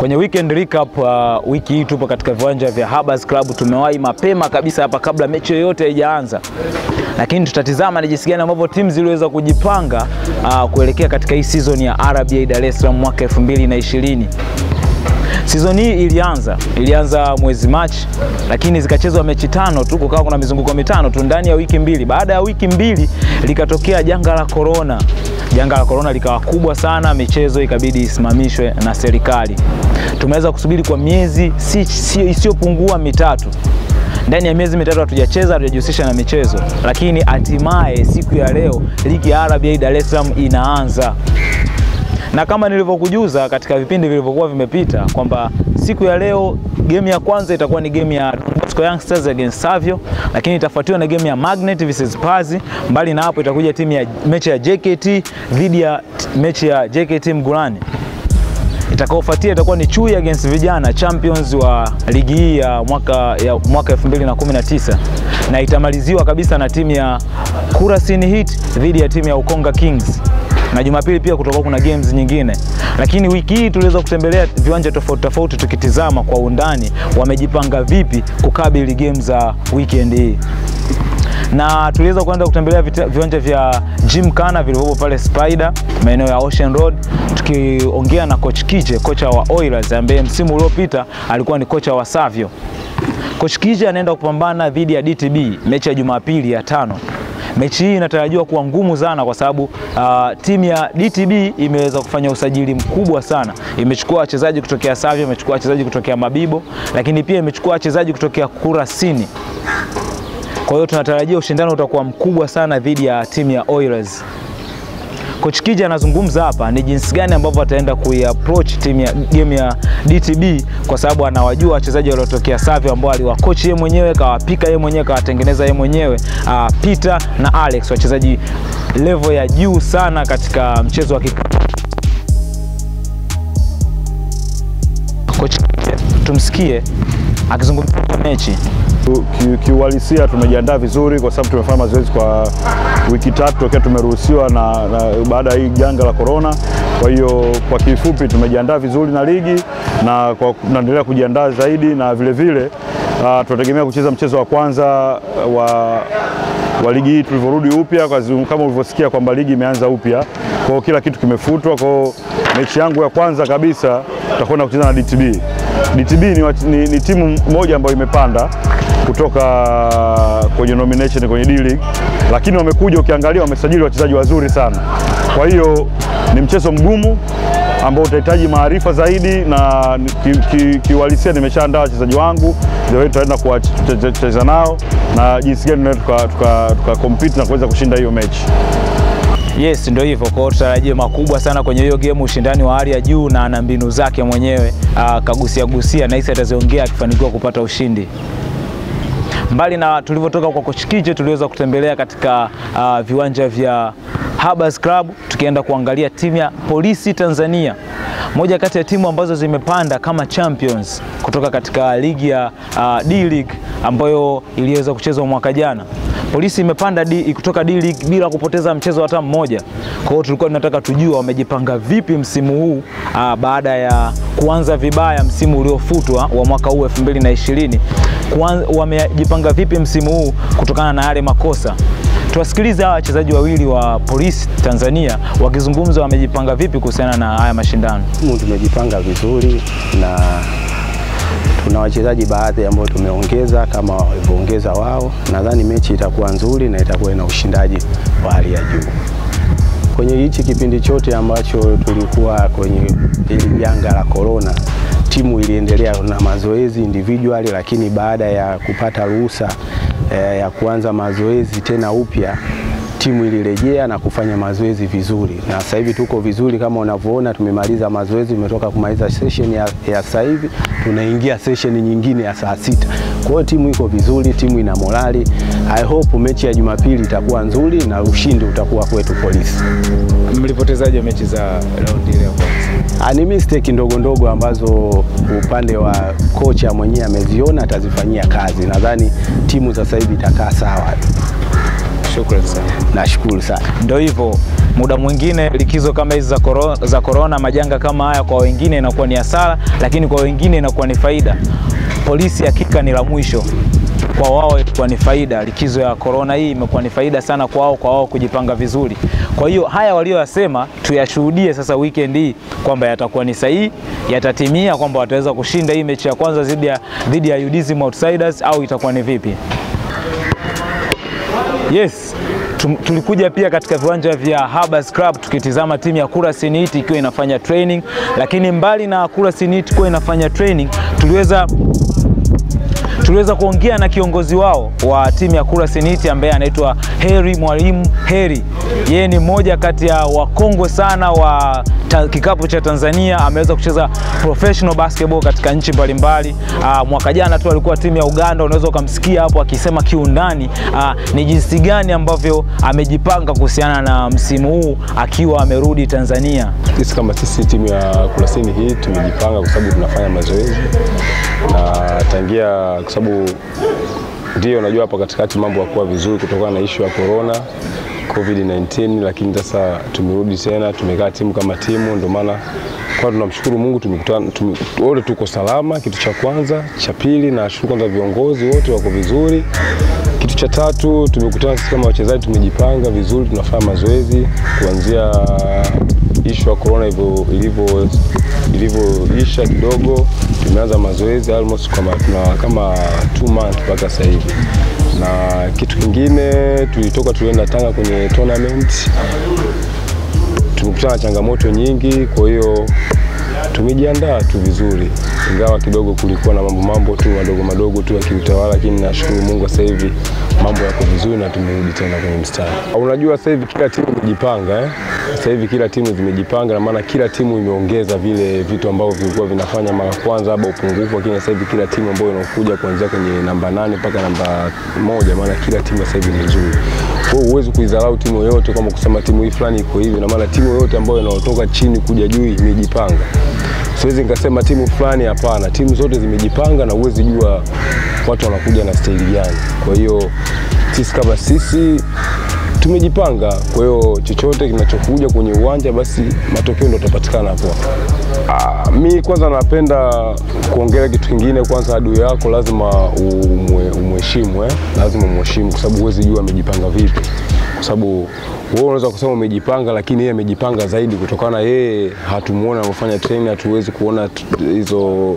Kwenye weekend recap uh, wiki hii tupo katika viwanja vya Habas Club. Tumewahi mapema kabisa hapa kabla mechi yoyote haijaanza, lakini tutatizama ni jinsi gani ambavyo timu ziliweza kujipanga uh, kuelekea katika hii season ya RBA Dar es Salaam mwaka 2020. Season hii ilianza ilianza mwezi Machi, lakini zikachezwa mechi tano tu, kukawa kuna mizunguko mitano tu ndani ya wiki mbili. Baada ya wiki mbili likatokea janga la corona. Janga la corona likawa kubwa sana, michezo ikabidi isimamishwe na serikali. Tumeweza kusubiri kwa miezi si, si, isiyopungua mitatu. Ndani ya miezi mitatu hatujacheza, hatujajihusisha na michezo, lakini hatimaye siku ya leo ligi ya RBA Dar es Salaam inaanza na kama nilivyokujuza katika vipindi vilivyokuwa vimepita kwamba siku ya leo game ya kwanza itakuwa ni game ya Don Bosco Youngsters against Savio, lakini itafuatiwa na game ya Magnet versus Pazi. Mbali na hapo itakuja timu ya mechi ya JKT dhidi ya mechi ya JKT Mgulani. Itakaofuatia itakuwa ni Chui against Vijana champions wa ligi hii ya mwaka ya mwaka 2019 na itamaliziwa kabisa na timu ya Kurasini Heat dhidi ya timu ya Ukonga Kings na Jumapili pia kutakuwa kuna games nyingine, lakini wiki hii tuliweza kutembelea viwanja tofauti tofauti tukitizama kwa undani wamejipanga vipi kukabili games za weekend hii na tuliweza kwenda kutembelea viwanja vya Gymkhana vilivyopo pale Spider maeneo ya Ocean Road, tukiongea na coach Kije, kocha wa Oilers ambaye msimu uliopita alikuwa ni kocha wa Savio. Coach Kije anaenda kupambana dhidi ya DTB mechi ya Jumapili ya tano. Mechi hii inatarajiwa kuwa ngumu sana kwa sababu uh, timu ya DTB imeweza kufanya usajili mkubwa sana. Imechukua wachezaji kutokea Savio, imechukua wachezaji kutokea Mabibo, lakini pia imechukua wachezaji kutokea Kurasini. Kwa hiyo tunatarajia ushindano utakuwa mkubwa sana dhidi ya timu ya Oilers. Coach Kija anazungumza hapa ni jinsi gani ambavyo ataenda kuiapproach timu ya game ya DTB kwa sababu anawajua wachezaji waliotokea Savio ambao aliwakochi yeye mwenyewe, kawapika yeye mwenyewe, kawatengeneza yeye mwenyewe, uh, Peter na Alex, wachezaji level ya juu sana katika mchezo wa kikapu. Coach Kija, tumsikie akizungumzia mechi. Kiuhalisia tumejiandaa vizuri kwa sababu tumefanya mazoezi kwa wiki tatu tokea tumeruhusiwa na, na baada ya hii janga la corona. Kwa hiyo kwa kifupi tumejiandaa vizuri na ligi na kwa tunaendelea kujiandaa zaidi na vile vile uh, tunategemea kucheza mchezo wa kwanza wa wa ligi hii tulivyorudi upya, kama ulivyosikia kwamba ligi imeanza upya, kwa hiyo kila kitu kimefutwa. Kwa hiyo mechi yangu ya kwanza kabisa tutakwenda kucheza na DTB. DTB ni, ni, ni timu moja ambayo imepanda kutoka kwenye nomination kwenye D League, lakini wamekuja, ukiangalia wamesajili wachezaji wazuri sana. Kwa hiyo ni mchezo mgumu ambao utahitaji maarifa zaidi, na kiuhalisia ki, ki nimeshaandaa wachezaji wangu tutaenda kuwacheza nao na jinsi gani tunaweza tuka, tuka compete na kuweza kushinda hiyo mechi. Yes, ndio hivyo. Kwa hiyo tutarajie makubwa sana kwenye hiyo game, ushindani wa hali ya juu na ana mbinu zake mwenyewe kagusia gusia na hisi ataziongea akifanikiwa kupata ushindi. Mbali na tulivyotoka kwa Coach Kije, tuliweza kutembelea katika uh, viwanja vya Habas Club tukienda kuangalia timu ya Polisi Tanzania, moja kati ya timu ambazo zimepanda kama champions kutoka katika ligi ya uh, D League ambayo iliweza kuchezwa mwaka jana. Polisi imepanda D, kutoka D League bila kupoteza mchezo hata mmoja. Kwa hiyo tulikuwa tunataka tujua wamejipanga vipi msimu huu uh, baada ya kuanza vibaya msimu uliofutwa wa mwaka huu 2020. Wamejipanga vipi msimu huu kutokana na yale makosa. Tuwasikilize hawa wachezaji wawili wa Polisi Tanzania wakizungumza wamejipanga vipi kuhusiana na haya mashindano. Tumejipanga vizuri na tuna wachezaji baadhi ambao tumeongeza kama walivyoongeza wao. Nadhani mechi itakuwa nzuri na itakuwa ina ushindaji wa hali ya juu. Kwenye hichi kipindi chote ambacho tulikuwa kwenye hili janga la corona, timu iliendelea na mazoezi individual, lakini baada ya kupata ruhusa eh, ya kuanza mazoezi tena upya timu ilirejea na kufanya mazoezi vizuri, na sasa hivi tuko vizuri kama unavyoona, tumemaliza mazoezi, tumetoka kumaliza session ya, ya sasa hivi tunaingia session nyingine ya saa sita. Kwa hiyo timu iko vizuri, timu ina morali. I hope mechi ya Jumapili itakuwa nzuri na ushindi utakuwa kwetu Polisi. Mlipotezaje mechi za raundi ile ya kwanza? Ni mistake ndogo ndogo ambazo upande wa kocha mwenyewe ameziona, atazifanyia kazi. Nadhani timu sasa hivi itakaa sawa. Shukrani sana. Nashukuru sana. Ndio hivyo, muda mwingine likizo kama hizi za korona, za korona, majanga kama haya kwa wengine inakuwa ni hasara, lakini kwa wengine inakuwa ni faida. Polisi hakika ni la mwisho kwa wao ilikuwa ni faida. Likizo ya korona hii imekuwa ni faida sana kwa wao, kwa wao kujipanga vizuri. Kwa hiyo haya walioyasema tuyashuhudie sasa weekend hii kwamba yatakuwa ni sahihi, yatatimia, kwamba wataweza kushinda hii mechi ya kwanza dhidi ya dhidi ya UDSM Outsiders au itakuwa ni vipi? Yes, tum- tulikuja pia katika viwanja vya Habas Club tukitizama timu ya Kurasini Heat ikiwa inafanya training, lakini mbali na Kurasini Heat kuwa inafanya training, tuliweza tuliweza kuongea na kiongozi wao wa timu ya Kurasini Heat ambaye anaitwa Heri Mwalimu Heri. Yeye ni mmoja kati ya wakongwe sana wa ta, kikapu cha Tanzania. Ameweza kucheza professional basketball katika nchi mbalimbali. Aa, Mwaka jana tu alikuwa timu ya Uganda, unaweza ukamsikia hapo akisema kiundani aa, ni jinsi gani ambavyo amejipanga kuhusiana na msimu huu akiwa amerudi Tanzania. Sisi kama sisi timu ya Kurasini hii tumejipanga kwa sababu tunafanya mazoezi na tangia, kwa sababu ndio unajua hapa katikati mambo yakuwa vizuri kutokana na ishu ya corona COVID-19, lakini sasa tumerudi tena, tumekaa timu kama timu, ndio maana kwa tunamshukuru Mungu tumekutana, tume, wote tuko salama, kitu cha kwanza. Cha pili, nashukuru kwanza viongozi wote wako vizuri. Kitu cha tatu, tumekutana sisi kama wachezaji, tumejipanga vizuri, tunafanya mazoezi kuanzia ishu ya corona ilivyo- ilivyo ilivyoisha kidogo, tumeanza mazoezi almost kama tuna kama two months mpaka sasa hivi. Na kitu kingine tulitoka tulienda Tanga kwenye tournament, tumekutana na changamoto nyingi, kwa hiyo tumejiandaa tu vizuri, ingawa kidogo kulikuwa na mambo mambo tu madogo madogo tu ya kiutawala, lakini nashukuru Mungu sasa hivi mambo yako vizuri na tumerudi tena kwenye mstari. Unajua sasa hivi kila timu imejipanga eh? Sasa hivi kila timu zimejipanga, na maana kila timu imeongeza vile vitu ambavyo vilikuwa vinafanya mara kwanza labda upungufu, lakini sasa hivi kila timu ambayo inakuja kuanzia kwenye namba nane mpaka namba moja, maana kila timu sasa hivi ni nzuri. Kwa hiyo huwezi kuidharau timu yoyote kama kusema timu hii fulani iko hivi, na maana timu yoyote ambayo inaotoka chini kuja juu imejipanga. Siwezi nikasema timu fulani, hapana. Timu zote zimejipanga na huwezi jua watu wanakuja na staili gani. Kwa hiyo sisi kama sisi tumejipanga, kwa hiyo chochote kinachokuja kwenye uwanja basi matokeo ndio yatapatikana hapo. Ah, mi kwanza napenda kuongelea kitu kingine. Kwanza adui yako lazima umwe- umheshimu eh? Lazima umheshimu kwa sababu huwezi jua amejipanga vipi, kwa sababu wewe unaweza kusema umejipanga, lakini yeye amejipanga zaidi, kutokana na yeye hatumuona anafanya training, hatuwezi kuona t- hizo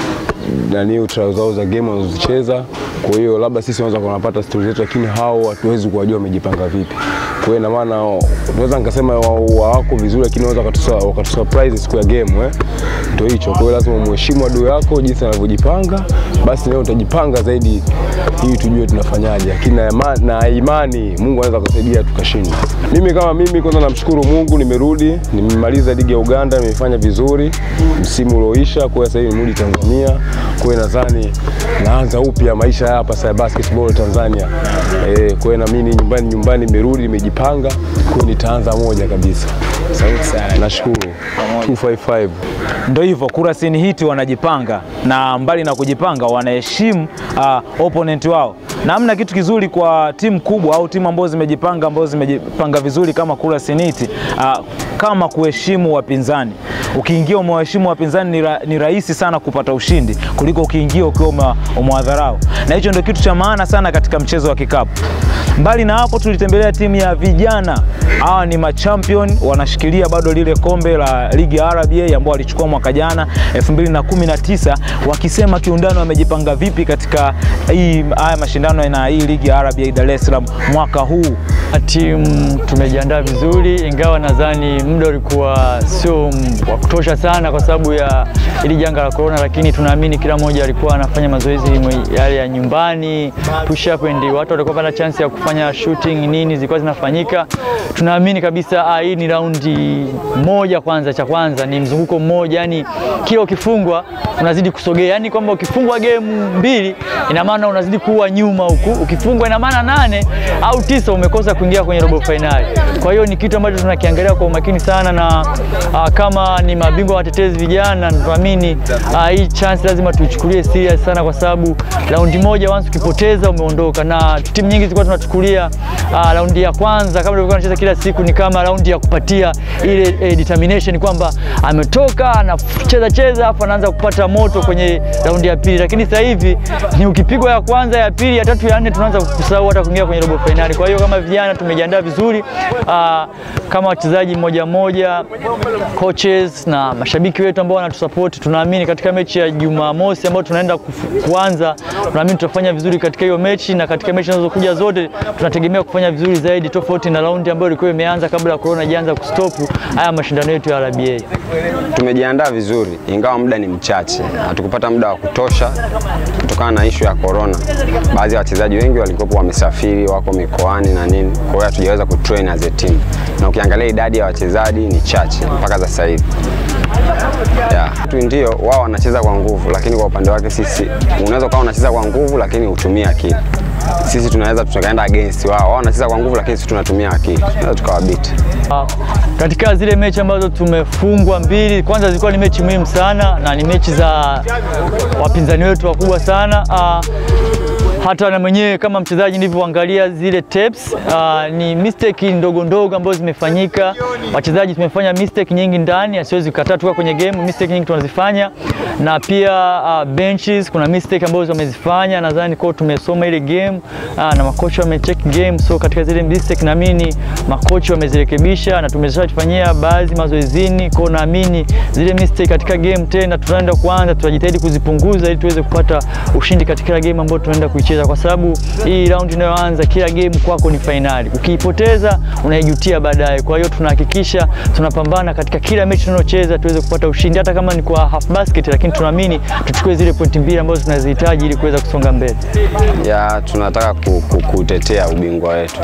nani trial zao za game wanazozicheza. Kwa hiyo labda sisi wanaweza kunapata stori zetu, lakini hao hatuwezi kuwajua wamejipanga vipi. Kwa hiyo ina maana naweza nikasema wa- wa- wako vizuri, lakini wanaweza wakatusa- wakatusurprise siku ya game eh. Ndio hicho. Kwa hiyo lazima umheshimu adui yako jinsi anavyojipanga, basi leo utajipanga zaidi ili tujue tunafanyaje, lakini na, ima- na imani Mungu anaweza kusaidia tukashinda. Mimi kama mimi, kwanza namshukuru Mungu, nimerudi, nimemaliza ligi ya Uganda, nimefanya vizuri msimu ulioisha. Kwa hiyo sasa hivi nimerudi Tanzania, kwa hiyo nadhani naanza upya maisha hapa sasa ya basketball Tanzania. Eh, kwa hiyo na mimi nyumbani nyumbani nimerudi, nimejipanga, kwa hiyo nitaanza moja kabisa. Sauti sana. Nashukuru 255 Ndio hivyo Kurasini Heat wanajipanga na mbali na kujipanga wanaheshimu uh, opponent wao, na hamna kitu kizuri kwa timu kubwa au timu ambazo zimejipanga ambazo zimejipanga vizuri kama Kurasini Heat uh, kama kuheshimu wapinzani. Ukiingia umewaheshimu wapinzani ni, ra, ni rahisi sana kupata ushindi kuliko ukiingia ukiwa ume- umewadharau, na hicho ndio kitu cha maana sana katika mchezo wa kikapu. Mbali na hapo, tulitembelea timu ya vijana. Hawa ni machampion, wanashikilia bado lile kombe la ligi ya RBA ambao walichukua mwaka jana 2019, wakisema kiundani wamejipanga vipi katika hii haya mashindano na hii ligi ya RBA Dar es Salaam mwaka huu. Timu tumejiandaa vizuri, ingawa nadhani muda ulikuwa sio m- wa kutosha sana kwa sababu ya ili janga la corona, lakini tunaamini kila mmoja alikuwa anafanya mazoezi mwe- yale ya nyumbani, push up and watu walikuwa pata chance ya kufanya shooting nini zilikuwa zinafanyika. Tunaamini kabisa ah, hii ni raundi moja kwanza, cha kwanza ni mzunguko mmoja, yani kila ukifungwa unazidi kusogea, yani kwamba ukifungwa game mbili ina maana unazidi kuwa nyuma huku, ukifungwa ina maana nane au tisa umekosa kuingia kwenye robo fainali. Kwa hiyo ni kitu ambacho tunakiangalia kwa umakini sana, na uh, kama ni mabingwa watetezi vijana, tunaamini uh, hii chance lazima tuichukulie serious sana, kwa sababu raundi moja once ukipoteza umeondoka, na timu nyingi zilikuwa tunachukulia uh, raundi ya kwanza kama tulikuwa tunacheza kila siku ni kama raundi ya kupatia ile eh, determination kwamba ametoka anacheza cheza hapo anaanza kupata moto kwenye raundi ya pili, lakini sasa hivi ni ukipigwa ya kwanza, ya pili, ya tatu, ya nne tunaanza kusahau hata kuingia kwenye robo fainali. Kwa hiyo kama vijana tumejiandaa vizuri aa, kama wachezaji mmoja mmoja, coaches na mashabiki wetu ambao wanatusupport, tunaamini katika mechi ya Jumamosi ambayo tunaenda kufu- kuanza, tunaamini tutafanya vizuri katika hiyo mechi, na katika mechi zinazokuja zote tunategemea kufanya vizuri zaidi, tofauti na raundi ambayo ilikuwa imeanza kabla ya corona ijaanza kustopu haya mashindano yetu ya RBA. Tumejiandaa vizuri ingawa muda ni mchache, hatukupata muda wa kutosha kutokana na ishu ya corona. Baadhi ya wachezaji wengi walikuwa wamesafiri, wako mikoani na nini, kwa hiyo hatujaweza kutrain as a team, na ukiangalia idadi ya wachezaji ni chache mpaka sasa hivi. Yeah. Tu ndio wao wanacheza kwa nguvu, lakini kwa upande wake sisi, unaweza ukawa unacheza kwa nguvu lakini utumie akili. Sisi tunaweza tukaenda against wao, wao wanacheza kwa nguvu lakini sisi tunatumia akili, tunaweza tukawabiti. Ah, katika zile mechi ambazo tumefungwa mbili, kwanza zilikuwa ni mechi muhimu sana na ni mechi za wapinzani wetu wakubwa sana. Ah, hata na mwenyewe kama mchezaji nilivyoangalia zile tapes, ah, ni mistake ndogo ndogo ambazo zimefanyika. Wachezaji tumefanya mistake nyingi ndani, asiwezi kukataa tuka kwenye game, mistake nyingi tunazifanya, na pia uh, benches kuna mistake ambazo wamezifanya. Nadhani kwa tumesoma ile game uh, na makocha wamecheck game, so katika zile mistake naamini makocha wamezirekebisha na tumeshafanyia baadhi mazoezini, kwa naamini zile mistake katika game tena tunaenda kuanza, tutajitahidi kuzipunguza ili tuweze kupata ushindi katika game ambayo tunaenda kuicheza, kwa sababu hii round inayoanza, kila game kwako ni fainali. Ukiipoteza unaijutia baadaye. Kwa hiyo tunahakikisha tunapambana katika kila mechi tunayocheza tuweze kupata ushindi, hata kama ni kwa half basket, lakini tunaamini tuchukue zile pointi mbili ambazo tunazihitaji ili kuweza kusonga mbele. ya tunataka ku, ku, kutetea ubingwa wetu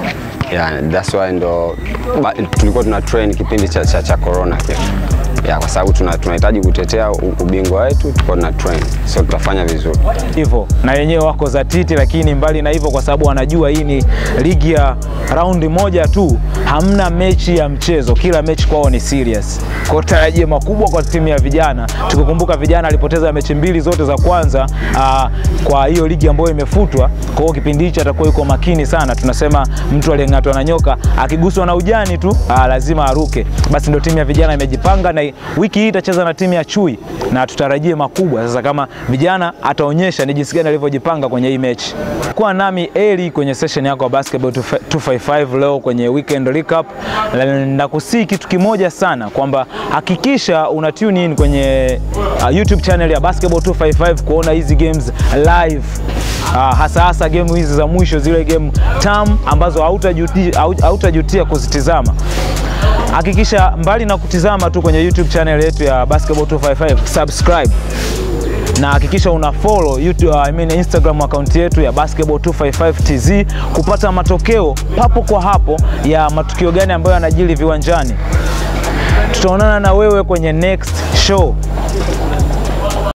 ya that's why ndo ba, tulikuwa tuna train kipindi cha, cha, cha corona kile ya kwa sababu tuna- tunahitaji kutetea u- ubingwa wetu, tulikuwa tuna train, so tutafanya vizuri. hivyo na wenyewe wako zatiti, lakini mbali na hivyo, kwa sababu wanajua hii ni ligi ya raundi moja tu, hamna mechi ya mchezo, kila mechi kwao ni serious. Kwa hiyo tarajio makubwa kwa timu ya vijana, tukikumbuka vijana alipoteza mechi mbili zote za kwanza aa, kwa hiyo ligi ambayo imefutwa. Kwa hiyo kipindi hicho atakuwa yuko makini sana. Tunasema mtu aliyeng'atwa na nyoka akiguswa na ujani tu aa, lazima aruke. Basi ndio timu ya vijana imejipanga, na wiki hii itacheza na timu ya Chui na tutarajie makubwa. Sasa kama vijana ataonyesha ni jinsi gani alivyojipanga kwenye hii mechi. Kuwa nami Eli kwenye session yako ya Basketball 255 leo kwenye weekend recap, na kusii kitu kimoja sana kwamba hakikisha una tune in kwenye uh, YouTube channel ya Basketball 255 kuona hizi games live. Uh, hasa hasa game hizi za mwisho, zile game tam ambazo hautajutia hautajutia kuzitizama. Hakikisha mbali na kutizama tu kwenye YouTube channel yetu ya Basketball 255, subscribe na hakikisha una follow YouTube, I mean Instagram account yetu ya Basketball 255 TZ kupata matokeo papo kwa hapo ya matukio gani ambayo yanajiri viwanjani. Tutaonana na wewe kwenye next show.